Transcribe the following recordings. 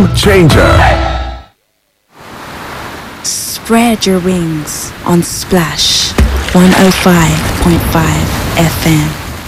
game changer. Spread your wings on Splash 105.5 FM.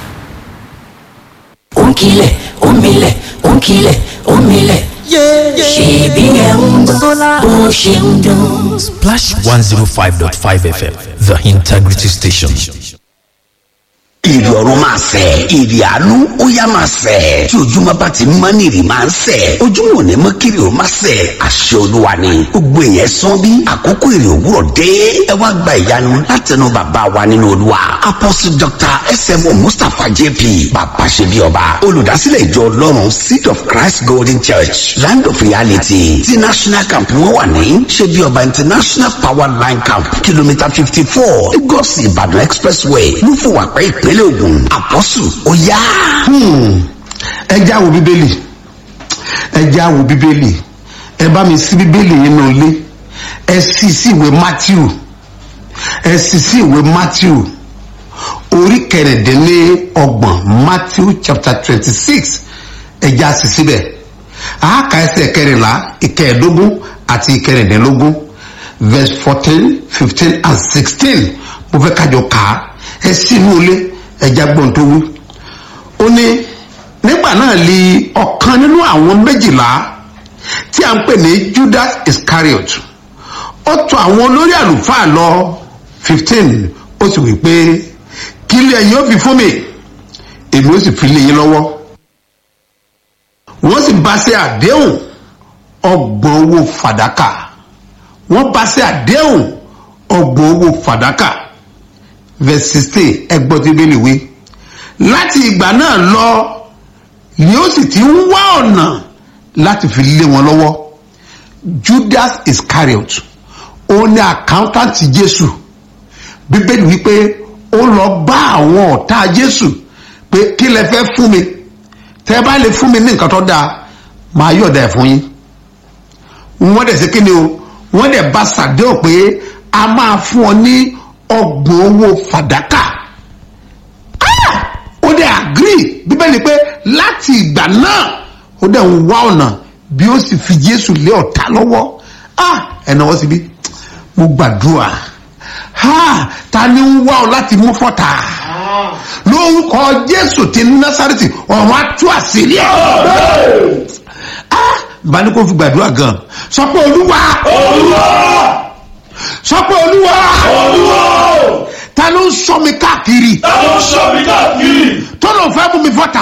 ònkìlẹ̀ òmìlẹ̀ ònkìlẹ̀ òmìlẹ̀ ṣèbí ẹ̀ ń gbọ́ bó ṣe ń dùn. Splash 105.5 FM, the integrity station. ìrì ọ̀run máa sẹ̀ ìrì àánú ó yá máa sẹ̀ tí ojúmọ́ bá ti mọ́ ní ìrì máa ń sẹ̀ ojúmọ́ ò ní mọ́ kiri ò máa sẹ̀ àṣẹ olúwa ni gbogbo èèyàn sán bí àkókò ìrì òwúrọ̀ dé ẹ wá gba ìyanu látẹnu bàbá wa nínú olúwa apostle dr smo mustapha jp bàbá ṣe bí ọba olùdásílẹ̀ ìjọ ọlọ́run seed of christ golden church land of reality ti national camp wọn wà ní ṣe bí ọba international power line camp kìlómítà fifty four lagos ìbàdàn expressway lúfọwàpẹ́ ìpínlẹ̀ ògùn àpọ́sù ó yá. ẹ já wo bíbélì ẹ já wo bíbélì ẹ bá mi sí bíbélì yín náà lé ẹ sì sí ìwé matthew ẹ sì sí ìwé matthew orí kẹrìndínlẹ́ọgbọ̀n matthew chapter twenty six ẹ já sí síbẹ̀ àáka ẹsẹ̀ kẹrìnlá ìkẹẹ̀ẹ́dógún àti ìkẹrìndínlógún verse fourteen fifteen and sixteen mo fẹ́ kájọ kà á ẹ sínú ilé ẹja gbọ́n tó wí. ó ní nígbà náà li ọ̀kan nínú àwọn méjìlá tí a ń pè ní judas iscariot ó tọ̀ àwọn olórí àlùfáà lọ fifteen ó sì wí pé kí ilé ẹ̀yin ó fi fún mi èmi ó sì fi lé yín lọ́wọ́ wọ́n sì bá ṣe àdéhùn ọgbọ̀n owó fàdákà wọ́n bá ṣe àdéhùn ọgbọ̀n owó fàdákà verse sixteen ẹgbọ́n tí bẹ́ẹ̀ lè wé láti ìgbà náà lọ ni ó sì ti ń wá ọ̀nà láti fi lé wọn lọ́wọ́ judas iscariot ó ní accountant jésù bíbélì wípé ó lọ bá àwọn ọ̀tá jésù pé kí lẹ fẹ́ fún mi tẹ́ bá lè fún mi ní nǹkan tó dáa máa yọ̀dà ẹ̀ fún yín wọ́n dẹ̀ sí kí ni o wọ́n dẹ̀ bá sàdéhùn pé a máa fún ọ ní ọgbọ̀n owó fàdákà ó dẹ̀ agree bíbélì pé láti ìgbà náà ó dẹ̀ ń wá ọ̀nà bí ó sì fi jésù lé ọ̀tá lọ́wọ́ ẹ̀nà wọ́n sì bí mo gbàdúrà ta ni ń wá ọ láti mú fọ́tà lórúkọ jésù ti násàrètì ọ̀run atú àṣírí ẹ̀ bá ní kó fi gbàdúrà gan sọ pé olúwa olúwa sọ pé olúwa olúwa ta ló ń sọ mi káàkiri ta ló ń sọ mi káàkiri tó ló fẹ́ mú mi fọ́ta